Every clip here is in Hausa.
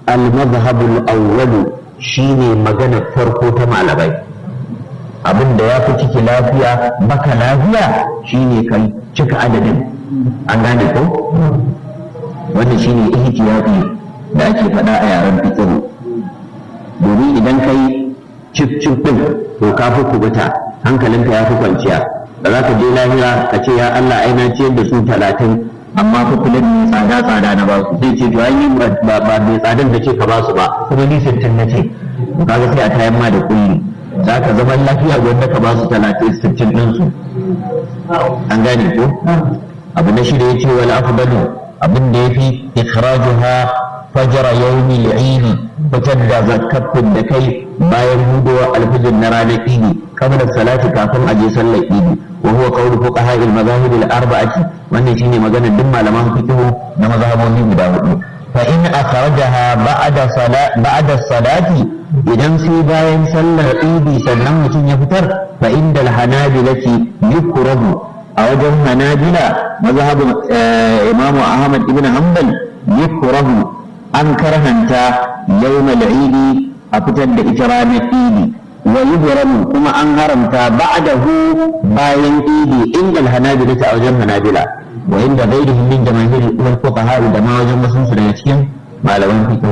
al-madhhab al-awwal shine magana farko ta malamai abin da ya fi ciki lafiya baka lafiya shine kai cika adadin an gane ko wannan shine ihtiyati da ake faɗa a yaren fiqh domin idan kai cif cif din to ka fi kubuta hankalinka ya fi kwanciya da za ka je lahira ka ce ya Allah ai na ciyar da su talatin amma fa kullum ne tsada tsada na basu sai ce to ai ba ba mai tsadan da ce ka basu ba kuma ni sittin na ce kaga sai a tayan ma da kulli za ka zama lafiya wanda ka basu talatin sittin din su an gane ko abu na shida yace wal afdalu abin da yafi ikhrajuha fajr yawmi al-eid fitar da zakatun da kai bayan hudowa alfijir na ranar idi kamar salati kafin aje sallar idi wa huwa qawlu fuqaha al-madahib al-arba'ati wannan shine maganar duk malaman fiqh na mazhabobi guda hudu fa in akhrajaha ba'da salat ba'da salati idan sai bayan sallar idi sannan mutum ya fitar fa inda al-hanabilati yukrahu a wajen hanabila mazhabin imamu ahmad ibn hanbal yukrahu an karhanta yawmal idi a fitar da ita ranar idi wa yuhramu kuma an haramta ba'dahu bayan idi inda hanabila ta wajen hanabila wa inda ghairihim min jamaahir wal fuqaha da ma wajen wasu su daga cikin malaman fiqh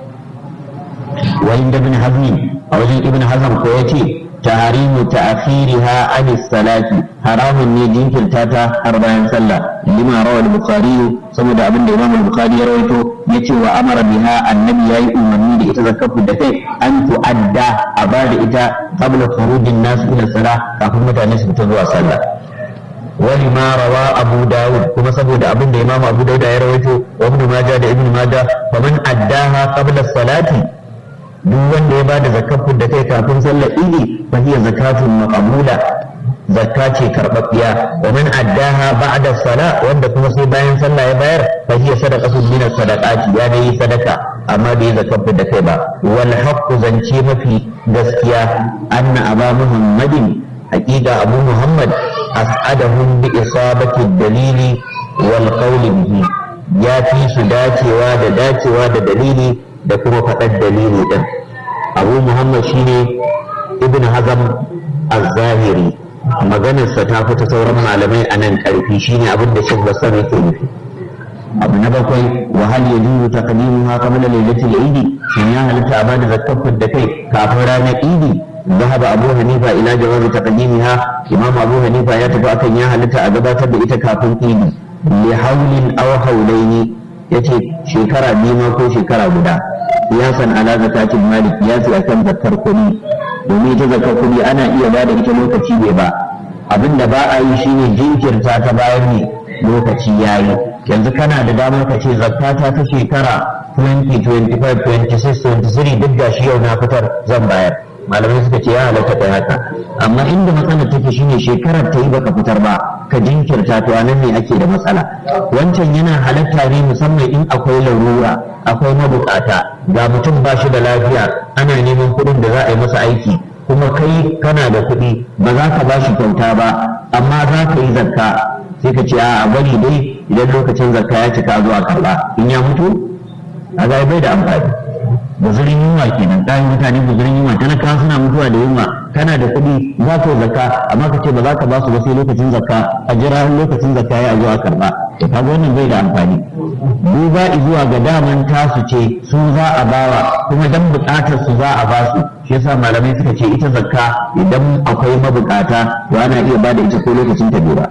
wa inda ibn hazm a wajen ibn hazm ko yace tahrimu ta'khiriha an salati haramun ne jinkirta ta har bayan sallah lima rawal bukhari saboda abin da imam bukhari ya rawaito yace wa amara biha annabi yayi umarni da ita zakafu da kai an tu'adda a ba da ita qabla khurujin nas ila salah kafin mutane su fita zuwa sallah wani ma rawa abu dawud kuma saboda abin da imam abu dawud ya rawaito wa ibn majah da ibn majah faman addaha qabla salati duk wanda ya bada zakafin da kai kafin sallar idi fa hiya zakatun maqbula zakka ce karɓaɓɓiya wa man addaha ba'da sala wanda kuma sai bayan sallah ya bayar fa hiya sadaqatun min sadaqati ya dai sadaka amma bai zakafin da kai ba wal haqqu zance mafi gaskiya anna aba muhammadin haqiqa abu muhammad as'adahum bi isabati dalili wal qawli bihi ya fi su dacewa da dacewa da dalili da kuma faɗar dalili ɗin abu muhammad shine ibn hazam az-zahiri maganarsa ta fita sauran malamai a nan ƙarfi shine abin da shi basar yake nufi abu na bakwai wa hal yajuzu taqdimuha qabla lailatul eid shin ya halitta a bada zakkar da kai kafin ranar idi ذهب أبو حنيفة إلى جواز تقديمها إمام أبو حنيفة يتبع كان يا هلتا أجابات بإتا كافن إيدي لحول أو حولين yace shekara biyu ma ko shekara guda kiyasan ala zakatin malik kiyasi akan zakar kuɗi domin ita zakar kuɗi ana iya ba da ita lokaci bai ba abin da ba a yi shine jinkirta ta bayan ne lokaci yayi yanzu kana da damar ka ce zakata ta shekara 20 25 26 23 duk da shi yau na fitar zan bayar malamai suka ce ya halatta kai haka amma inda matsalar take shine shekarar ta yi baka fitar ba ka jinkirta to anan ne ake da matsala wancan yana halatta ne musamman in akwai larura akwai mabukata ga mutum ba shi da lafiya ana neman kuɗin da za a yi masa aiki kuma kai kana da kuɗi ba za ka ba shi kyauta ba amma za ka yi zakka sai ka ce a bari dai idan lokacin zakka ya cika zuwa karɓa in ya mutu a bai da amfani guzurin yunwa kenan kayan mutane guzurin yunwa talaka suna mutuwa da yunwa kana da kuɗi za ka zakka amma ka ce ba za ka ba su ba sai lokacin zakka a jira lokacin zakka ya zuwa karba to kaga wannan bai da amfani duba zuwa ga daman tasu ce su za a bawa kuma dan buƙatar su za a ba su shi yasa malamai suka ce ita zakka idan akwai mabukata to ana iya bada ita ko lokacin ta bai ba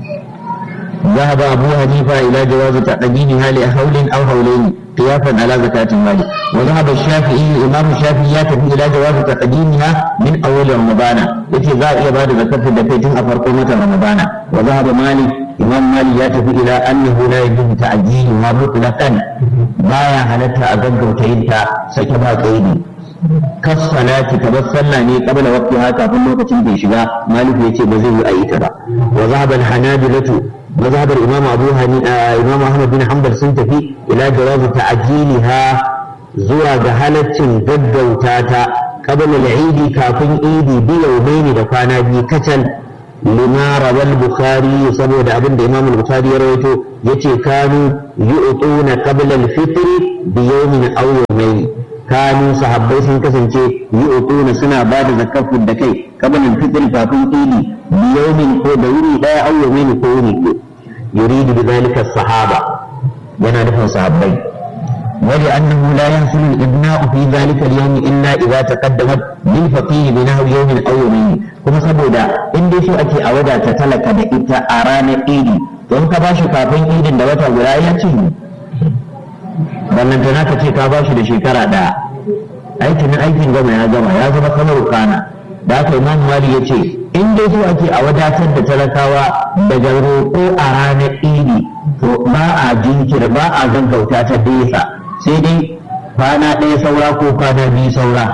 ذهب أبو حنيفة إلى جواز تقديمها لحول أو حولين قياسا على زكاة المال وذهب الشافعي الإمام الشافعي يتبع إلى جواز تقديمها من أول رمضان التي ذا بعد زكاة الدفيتين أفرقمة رمضان وذهب مالك إمام مالك يتبع إلى أنه لا يجوز تعجيلها مطلقا بايا هلتها أزنك وتعيدها سكبها كيدي kasalati kamar sallah ne kabla waqtiha kafin lokacin da shiga malik ya ce ba zai yi a ita ba wa zahaba al-hanabilatu mazhabar imam abu hanifa imam ahmad bin hanbal sun tafi ila jawazi ta'jiliha zuwa ga halaccin gaggauta ta qabla al-eid kafin idi bi yawmaini da kwana biyu kacal lima rawal bukhari saboda abin da imam al-bukhari ya rawaito yace kanu yu'tuna qabla al-fitr bi yawmin aw yawmayn kanu sahabbai sun kasance yi utuna suna ba da zakafin da kai kabanin fitr kafin idi biyaumin ko da wuri daya au yawmin ko wuri ko yuridu bi zalika sahaba yana nufin sahabbai ولأنه لا يحصل الإبناء في ذلك اليوم إلا إذا تقدمت للفقيه بنحو يوم أو يومين كما سبودا إن دي شو أتي أودا تتلك دا إتا أرانا إيدي don ka bashi kafin idin da wata guda ya ce ballantana ka ce ka bashi da shekara ɗaya aikin aikin gama ya gama ya zama kamar kana da aka imam mali ya ce in dai so ake a wadatar da talakawa daga roƙo a ranar idi to ba a jinkir ba a gaggauta ta desa sai dai kwana ɗaya saura ko kwana biyu saura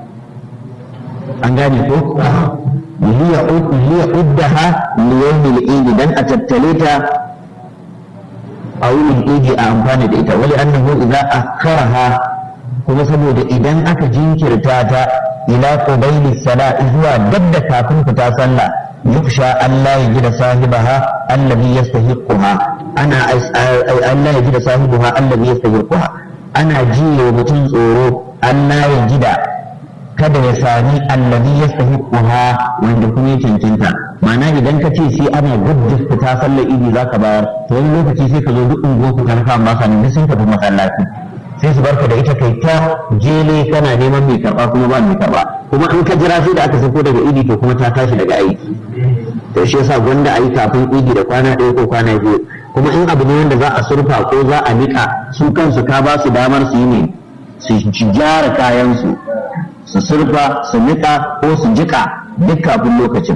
an gane ko liya uddaha liyawmil idi dan a tattale ta a wurin idi a amfani da ita wali annahu idza akharaha kuma saboda idan aka jinkirta ta ila qubayli sala zuwa dabda kafin fita sallah yuksha Allah ya gida sahibaha allazi yastahiquha ana Allah ya gida sahibaha allazi yastahiquha ana jiye mutum tsoro Allah ya gida kada ya sami allazi yastahiquha wanda kuma ya cancanta ma'ana idan ka ce sai ana gudda fita sallar idi zaka bayar to wani lokaci sai ka zo duk unguwar ku talaka ba ka ne sun tafi masallaci sai su barka da ita kai ta jele kana neman mai karba kuma ba mai karba kuma in ka jira sai da aka sako daga idi to kuma ta tashi daga aiki to shi yasa gwanda a yi kafin idi da kwana ɗaya ko kwana biyu kuma in abu ne wanda za a surfa ko za a niƙa su kansu ka ba su damar su yi ne su gyara kayansu su surfa su niƙa ko su jiƙa duk kafin lokacin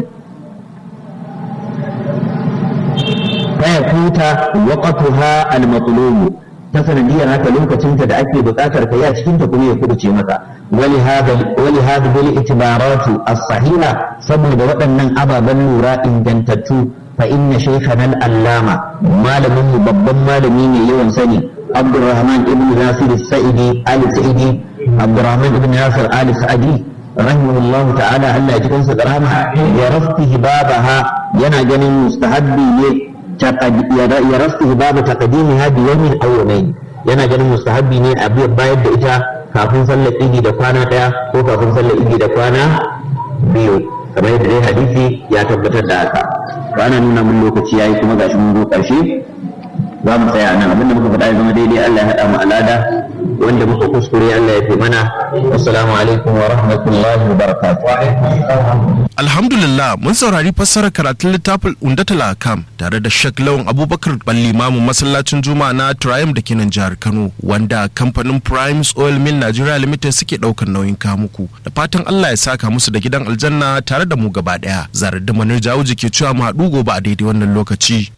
faya kuta waqatuha al-matlubu ta sanadiyar haka lokacinta da ake buƙatar ka a cikin ta kuma ya kuduce maka wali hada wali hada bil itibaratu as-sahiha saboda waɗannan ababen lura ingantattu fa inna shaykhana al-allama malamin mu babban malami ne yawan sani Abdurrahman ibn Nasir al-Sa'idi al-Sa'idi Abdurrahman ibn Nasir al-Sa'idi rahimahullahu ta'ala Allah ya ji kansa da rahama ya raftihi babaha yana ganin mustahabbi ne ya rasu babu taqdimiha bi yawmin aw yawmayn yana ganin mustahabbi ne a bayar da ita kafin sallar idi da kwana daya ko kafin sallar idi da kwana biyu kamar yadda dai hadisi ya tabbatar da haka to ana nuna mun lokaci yayi kuma gashi mun zo karshe za mu tsaya nan abinda muka faɗa ya zama daidai Allah ya haɗa mu alada wanda muka kuskure Allah ya fi mana assalamu alaikum wa rahmatullahi wa barakatuh Alhamdulillah mun saurari fassarar karatun littafin Undatul Akam tare da Sheikh Lawan Abubakar Balli Mamu masallacin Juma'a na Triumph da ke nan jihar Kano wanda kamfanin Primes Oil Mill Nigeria Limited suke daukar nauyin kamuku da fatan Allah ya saka musu da gidan aljanna tare da mu gaba daya zarar da manar jawo ke cewa mu haɗu gobe a daidai wannan lokaci.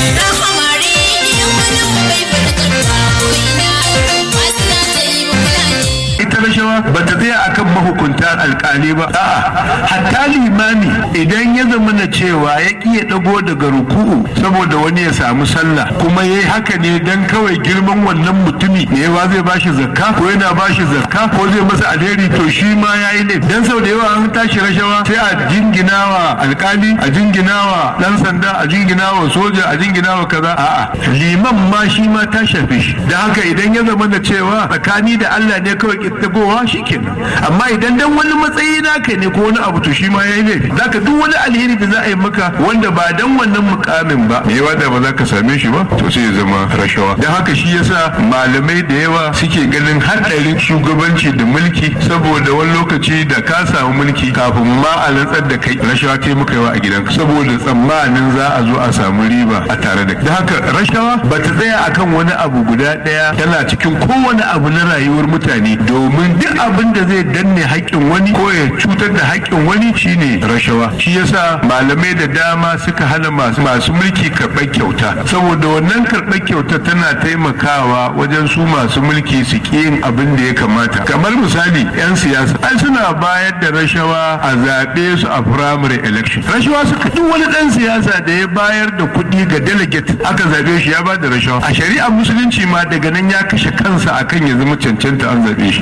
ita rashawa ba ta tsaya akan mahukunta alkali ba a'a hatta limami idan ya zama na cewa ya iya dago daga ruku'u saboda wani ya samu sallah kuma yayi haka ne dan kawai girman wannan mutumi ne ba zai bashi zakka ko yana bashi zakka ko zai masa alheri to shi ma yayi ne dan sau da yawa an tashi rashawa sai a jinginawa alkali a jinginawa dan sanda a jinginawa soja a jinginawa kaza a'a liman ma shi ma ta shafe shi da haka idan ya zama na cewa tsakani da Allah ne kawai tagowa shi kenan amma idan dan wani matsayi naka ne ko wani abu to shi ma yayi laifi zaka duk wani alheri da za a yi maka wanda ba dan wannan mukamin ba me yawa da ba za ka same shi ba to sai ya zama rashawa dan haka shi yasa malamai da yawa suke ganin hadarin shugabanci da mulki saboda wani lokaci da ka samu mulki kafin ma a rantsar da kai rashawa kai muka yawa a gidanka saboda tsammanin za a zo a samu riba a tare da kai dan haka rashawa ba ta tsaya akan wani abu guda daya tana cikin kowane abu na rayuwar mutane domin duk abin da zai danne haƙƙin wani ko ya cutar da haƙƙin wani shine rashawa shi yasa malamai da dama suka hana masu masu mulki karɓar kyauta saboda wannan karɓar kyauta tana taimakawa wajen su masu mulki su ƙi yin abin da ya kamata kamar misali 'yan siyasa ai suna bayar da rashawa a zaɓe su a primary election rashawa suka duk wani ɗan siyasa da ya bayar da kuɗi ga delegate aka zaɓe shi ya ba da rashawa a shari'a musulunci ma daga nan ya kashe kansa akan ya zama cancanta an zaɓe shi to in aka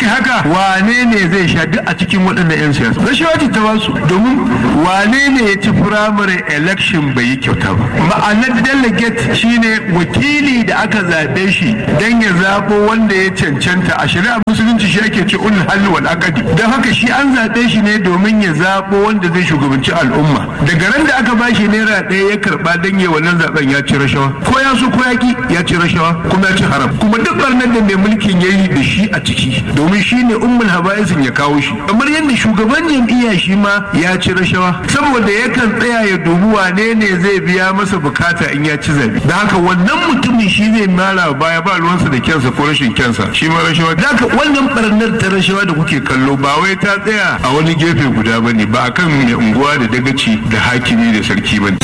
haka wane ne zai sha duk a cikin waɗannan 'yan siyasa rashawa ce ta basu domin wane ne ya ci firamare election bai yi kyauta ba ma'anar delegate shine wakili da aka zaɓe shi don ya zaɓo wanda ya cancanta a shari'a musulunci shi ake ce ulul halli wal aqdi don haka shi an zaɓe shi ne domin ya zaɓo wanda zai shugabanci al'umma daga ran da aka bashi naira ɗaya ya karɓa don ya wannan zaɓen ya ci rashawa ko ya so ko ya ki ya ci rashawa kuma ya ci haram kuma duk barnar da mai mulkin ya yi da shi a ciki domin shi ne ummul haba'isin ya kawo shi kamar yadda shugaban jam'iyya shi ma ya ci rashawa saboda yakan tsaya ya dubi wane ne zai biya masa bukata in ya ci zabe da haka wannan mutumin shi zai mara baya ba ruwansa da kyansa ko rashin kyansa shi ma rashawa da haka wannan barnar ta rashawa da kuke kallo ba wai ta tsaya a wani gefe guda bane ba akan mai unguwa da dagaci da hakimi da sarki bane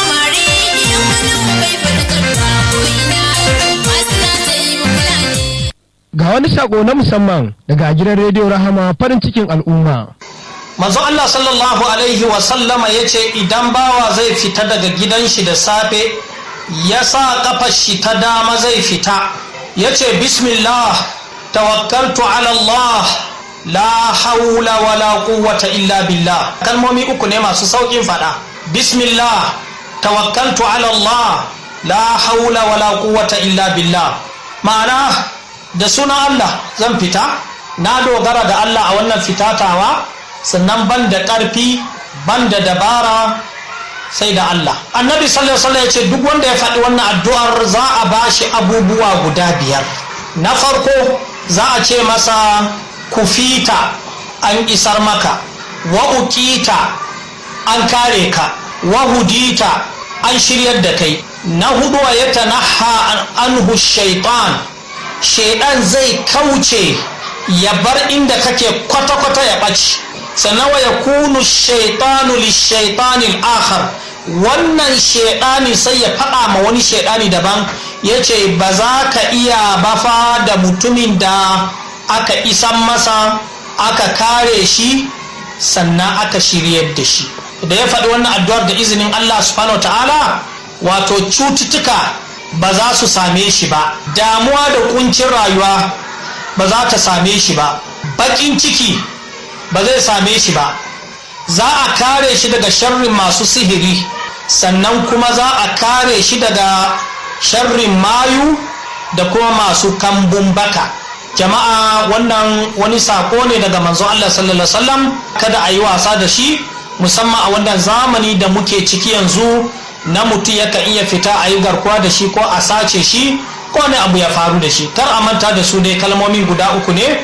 Ga wani sako na musamman daga gidan rediyo Rahama farin cikin al'umma. manzo Allah sallallahu alaihi wasallama ya ce idan bawa zai fita daga gidan shi da safe ya sa kafar shi ta dama zai fita ya ce bismillah tawakkaltu ala Allah la haula wala quwwata illa billah kalmomi uku ne masu saukin fada bismillah tawakkaltu ala Allah la haula wala quwwata illa billah ma'ana da sunan Allah zan fita na dogara da Allah a wannan fitatawa sannan ban da ƙarfi ban da dabara sai da Allah annabi sallallahu alaihi ya ce duk wanda ya faɗi wannan addu'ar za a ba shi abubuwa guda biyar na farko za a ce masa kufita an isar maka wa uqita an kare ka wa hudita an shiryar da kai na hudu ya tanaha anhu shaitan shaidan zai kauce ya bar inda kake kwata-kwata ya ɓaci sannan wa ya kunu shaitanu lishaitanin akhar wannan shaidani sai ya faɗa ma wani shaidani daban ya ce ba za ka iya bafa da mutumin da aka isan masa aka kare shi sannan aka shiryar da shi da ya faɗi wannan addu'ar da izinin Allah subhanahu ta'ala wato cututtuka ba za su same shi ba damuwa da kuncin rayuwa ba za ta same shi ba baƙin ciki ba zai same shi ba za a kare shi daga sharrin masu sihiri sannan kuma za a kare shi daga sharrin mayu da kuma masu kambun baka jama'a wannan wani sako ne daga manzo Allah sallallahu alaihi wasallam kada a yi wasa da shi musamman a wannan zamani da muke ciki yanzu na mutum yakan iya fita a yi garkuwa da shi ko a sace shi ko wani abu ya faru da shi kar a manta da su dai kalmomin guda uku ne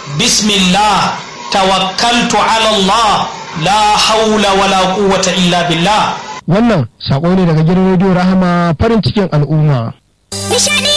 bismillah tawakkaltu ala Allah la haula wala quwwata illa billah Wannan sako ne daga gidan rediyo Rahama farin cikin al'umma.